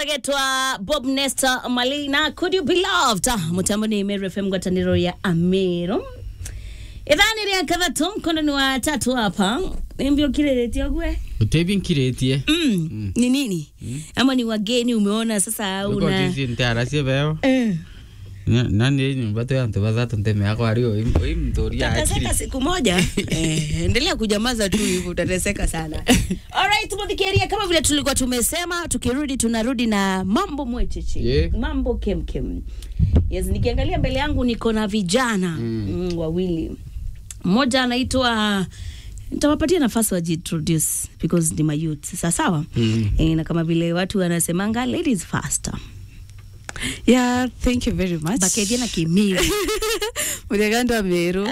getwa bob nesta malina could you be loved Ah, mutambo ni meru fm ngwataniro ya amero ithani ria kathatu mkononi wa tatu hapa nimbio kireretia gwe utebi nkirĩtie mm. ni nini ama ni wageni umeona sasa una ukotisi ntiaracie beo Eh. na nĩ nyumba tu yantu bathatu ntemeakwa ari oi mtũria akiri utateseka siku moja eh, endelea kunyamaza tu hivyo utateseka sana alright mudhikeria kama vile tulikuwa tumesema tukirudi tunarudi na mambo mwecheche Yeah. mambo kemkem yes nikiangalia mbele yangu niko na vijana mm. Mm, wawili mmoja anaitwa nitawapatia nafasi wajiintroduce because ni mayouth sawa sawa Mm. e, na kama vile watu wanasemanga ladies faster Yeah, thank you very much. bakedia na kimiri Muregandwa Meru.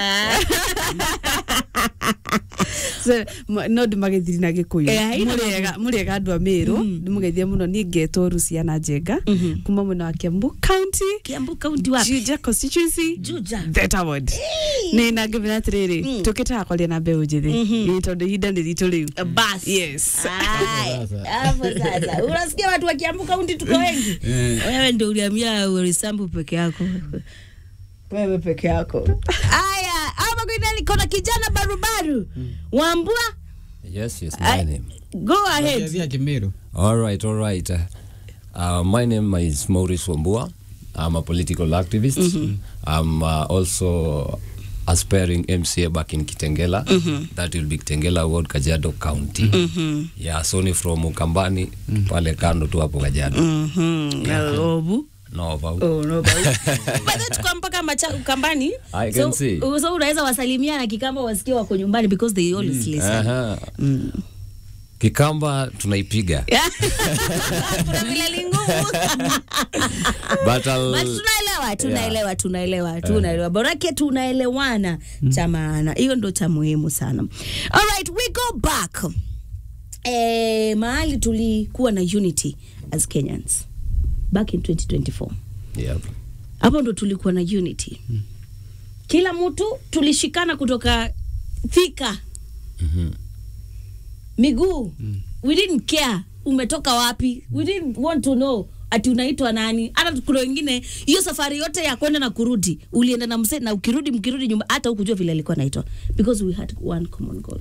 So, m- no ndimagethiri na gikuyu Eh, haina Murega- murega andũ a Meru ndimũgeithie mũno niĩ ngetwo Luciana Njenga Mhm. kuma mwena wa Kiambu County kiambu kaunti wapi Juja constituency Juja. Theta ward nĩ na ngĩmenya atĩrĩrĩ Mm. tũkĩtaga kwaria na mbeũ njĩthĩ Ĩ, tondũ ihinda nĩ ritũ rĩu bas Yes. Ai, hapo sasa unasikia watu wa Kiambu kaunti tuko wengi wewe ndio uliamia Warisambu peke yako wewe peke yako haya hapa kwenda niko na kijana barubaru wambua Yes, yes, my Ai, name. go ahead Bakedia Kimiru All right, all right. Uh, my name is Maurice Wambua. I'm a political activist. I'm uh, also aspiring MCA back in Kitengela. That will be Kitengela Ward, Kajiado County. Yeah, so ni from Ukambani, pale kando tu hapo Kajiado. Mhm, obu No, about. Oh, no, bado tuko mpaka macha ukambani I so, can see. so unaweza wasalimia na kikamba wasikie wako nyumbani because they always listen Aha. Kikamba tunaipiga. kuna vile lingumu But I'll, But tunaelewa tunaelewa tunaelewa tunaelewa borake tunaelewana cha maana hiyo ndo cha muhimu sana alright we go back eh, mahali tulikuwa na unity as kenyans back in 2024 yeah. hapo ndo tulikuwa na unity kila mtu tulishikana kutoka thika Mhm. miguu we didn't care umetoka wapi we didn't want to know ati unaitwa nani hata kuna wengine hiyo safari yote ya kwenda na kurudi ulienda na mse na ukirudi mkirudi nyumba hata ukujua vile alikuwa naitwa because we had one common goal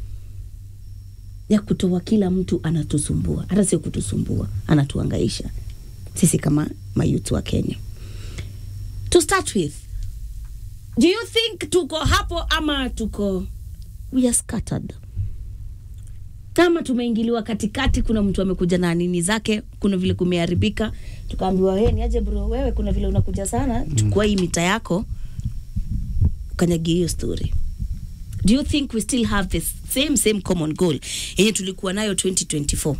ya kutoa kila mtu anatusumbua hata sio kutusumbua anatuangaisha sisi kama mayuth wa kenya to start with do you think tuko hapo ama tuko we are scattered kama tumeingiliwa katikati kuna mtu amekuja na nini zake kuna vile kumeharibika tukaambiwa we ni aje bro wewe kuna vile unakuja sana chukua hii mita yako ukanyagia hiyo story do you think we still have the same same common goal yenye tulikuwa nayo 2024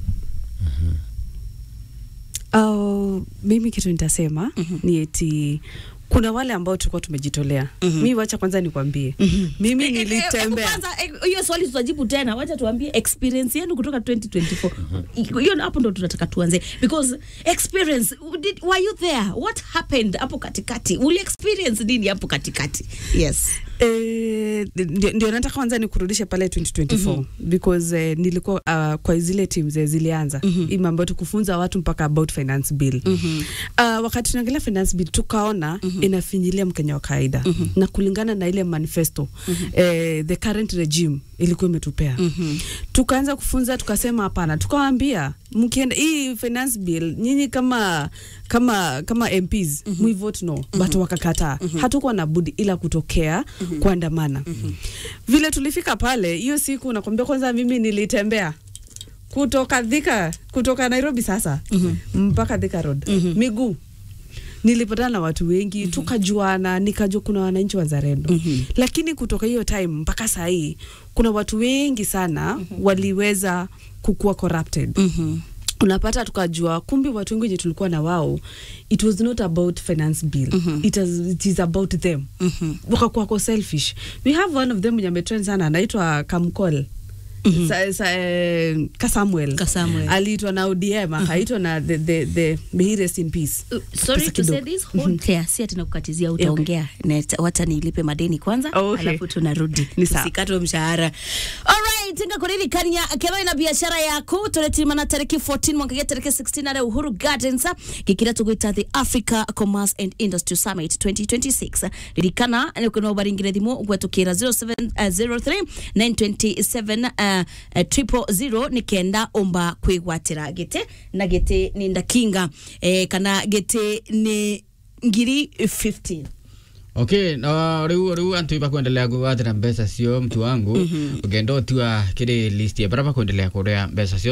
Uh, mimi kitu nitasema ni eti kuna wale ambao tulikuwa tumejitolea mi wacha kwanza nikwambie mimi Eh, eh, eh, nilitembea kwanza, eh, hiyo swali tutajibu tena wacha tuambie experience yenu kutoka 2024 hiyo hapo ndo tunataka tuanze because experience did, were you there what happened hapo katikati uli experience nini hapo katikati yes Eh, ndio ndio nataka kwanza nikurudishe pale 2024 because eh, nilikuwa uh, kwa zile teams eh, zilianza mm hii mambo ya kufunza watu mpaka about finance bill uh, wakati tunaangalia finance bill tukaona inafinyilia mkenya wa kawaida na kulingana na ile manifesto eh, the current regime ilikuwa imetupea tukaanza kufunza tukasema hapana tukawaambia mkienda hii finance bill nyinyi kama kama kama MPs mm vote no but wakakataa hatukuwa na budi ila kutokea kuandamana vile tulifika pale hiyo siku nakwambia kwanza mimi nilitembea kutoka Thika kutoka Nairobi sasa mpaka Thika Road miguu nilipatana na watu wengi tukajuana nikajua kuna wananchi wazalendo lakini kutoka hiyo time mpaka saa hii kuna watu wengi sana waliweza kukuwa corrupted unapata tukajua kumbe watu wengi wenye tulikuwa na wao it was not about finance bill it, is, it is about them wakakuwa ko selfish we have one of them mwenye ametrend sana anaitwa kamkol sa, sa, eh, Kasamuel Kasamuel. aliitwa na ODM akaitwa na the, the, the, may he rest in peace Uh, sorry Pesa to say kidogo. this hold clear si ati nakukatizia utaongea Net- wacha nilipe madeni kwanza Oh, okay. alafu tunarudi Ni sawa. usikatwe mshahara alright tinga kuririkania kero ina biashara yaku turetimana tariki 14 mwaka gia tariki 16 ari uhuru gardens gikira tugwita the africa commerce and industry summit 2026 ririkana nikuno baringire thimu gwetukira 0703 927 uh, uh, triple zero ni kenda umba kwigwatira gite na gite ni ndakinga eh, kana gite ni ngiri 15 okay no riu riu antu iba kuendelea kuwathira mbeca cio mtu wangu ugenda utua kiri list ya bara bakuendelea kuria mbeca cio